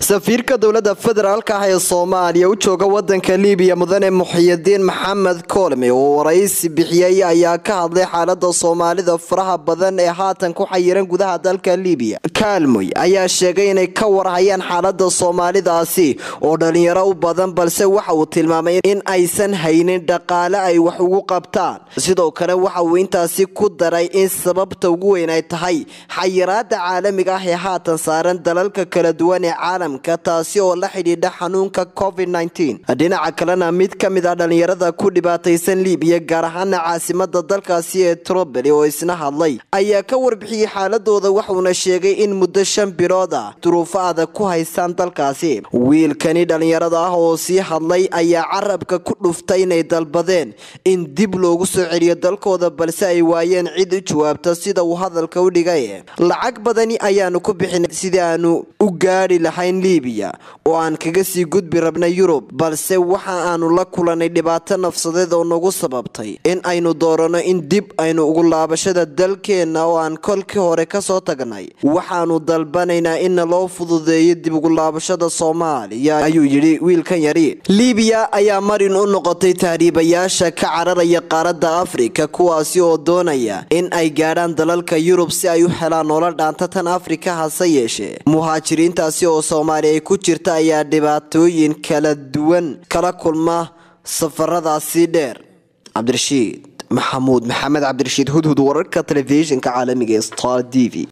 safiirka dowladda federaalka ah ee soomaaliya u jooga wadanka libiya mudane muxiyidiin maxamed koolme oo waraysi bixiyey ayaa ka hadlay xaalada soomaalida faraha badan ee haatan ku xayiran gudaha dalka libiya kaalmoy ayaa sheegay inay ka warhayaan xaalada soomaalidaasi oo dhalinyaro u badan balse waxa uu tilmaamay in aysan haynin dhaqaale ay wax ugu qabtaan sidoo kale waxa uu intaasi ku daray in sababta ugu weyn ay tahay xayiraada caalamiga ah ee haatan saaran dalalka kala duwan ee caalam taasi oo la xidhiidha xanuunka covid dhinaca kalena mid ka mid ah dhalinyarada ku dhibaataysan libiya gaar ahaana caasimada dalkaasi ee troboli oo isna hadlay ayaa ka warbixiyey xaaladooda waxuuna sheegay in muddo shan bilood ah duruufo adag ku haystaan dalkaasi wiilkani dhalinyarada ah oo sii hadlay ayaa carabka ku dhuftay inay dalbadeen in dib loogu soo celiyo dalkooda balse ay waayeen cid u jawaabta sida uu hadalka u dhigay lacag badani ayaanu ku bixinay sidii aanu u gaadhi lahayn libiya oo aan kaga sii gudbi rabna yurub balse waxa aanu la kulanay dhibaato nafsadeed oo nagu sababtay in aynu doorano in dib aynu ugu laabashada dalkeenna oo aan kolkii hore kasoo tagnay waxaanu dalbanaynaa inna loo fududeeyo dib ugu laabashada soomaaliya ayuu yidhi wiilkan yari libiya ayaa marin u noqotay tahriibayaasha ka cararaya qaaradda afrika kuwaasi oo doonaya in ay gaadhaan dalalka yurub si ay u helaan nolol dhaanta tan afrika hase yeeshee muhaajiriintaasi oo soomaaliya ay ku jirta ayaa dhibaatooyin kala duwan kala kulma safaradaasi dheer cabdirashiid maxamuud maxamed cabdirashiid hudhud wararka telefishinka caalamiga ee star t v